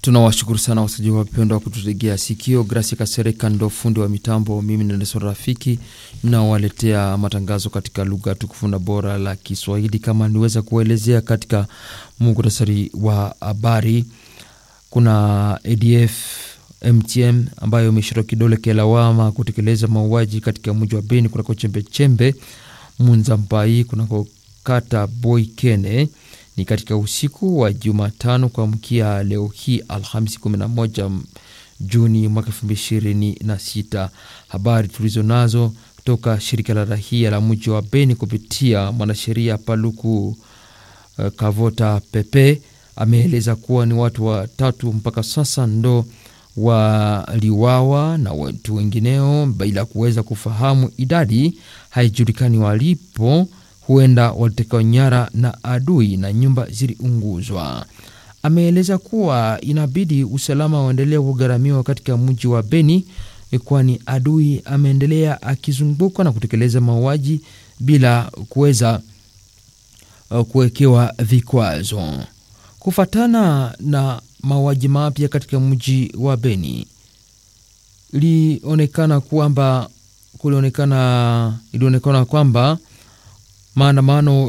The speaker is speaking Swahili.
Tunawashukuru sana wasaji wapendwa wa kututegea sikio. Gracia Kasereka ndo fundi wa mitambo, mimi ni Nelson Rafiki nawaletea matangazo katika lugha tukufu na bora la Kiswahili. Kama niweza kuwaelezea katika muhtasari wa habari, kuna ADF MTM ambayo imeshirwa kidole kelawama kutekeleza mauaji katika mji wa Beni kunako chembechembe Munzambai kunako kata Boikene ni katika usiku wa Jumatano kuamkia leo hii Alhamisi 11 Juni mwaka 2026. Habari tulizo nazo kutoka shirika la rahia la mji wa Beni kupitia mwanasheria Paluku uh, Kavota Pepe ameeleza kuwa ni watu watatu mpaka sasa ndo waliwawa na watu wengineo bila kuweza kufahamu idadi, haijulikani walipo huenda walitekwa nyara na adui na nyumba ziliunguzwa. Ameeleza kuwa inabidi usalama uendelee kugharamiwa katika mji wa Beni, kwani adui ameendelea akizunguka na kutekeleza mauaji bila kuweza kuwekewa vikwazo. Kufatana na mauaji mapya katika mji wa Beni, ilionekana kwamba kulionekana ilionekana kwamba maandamano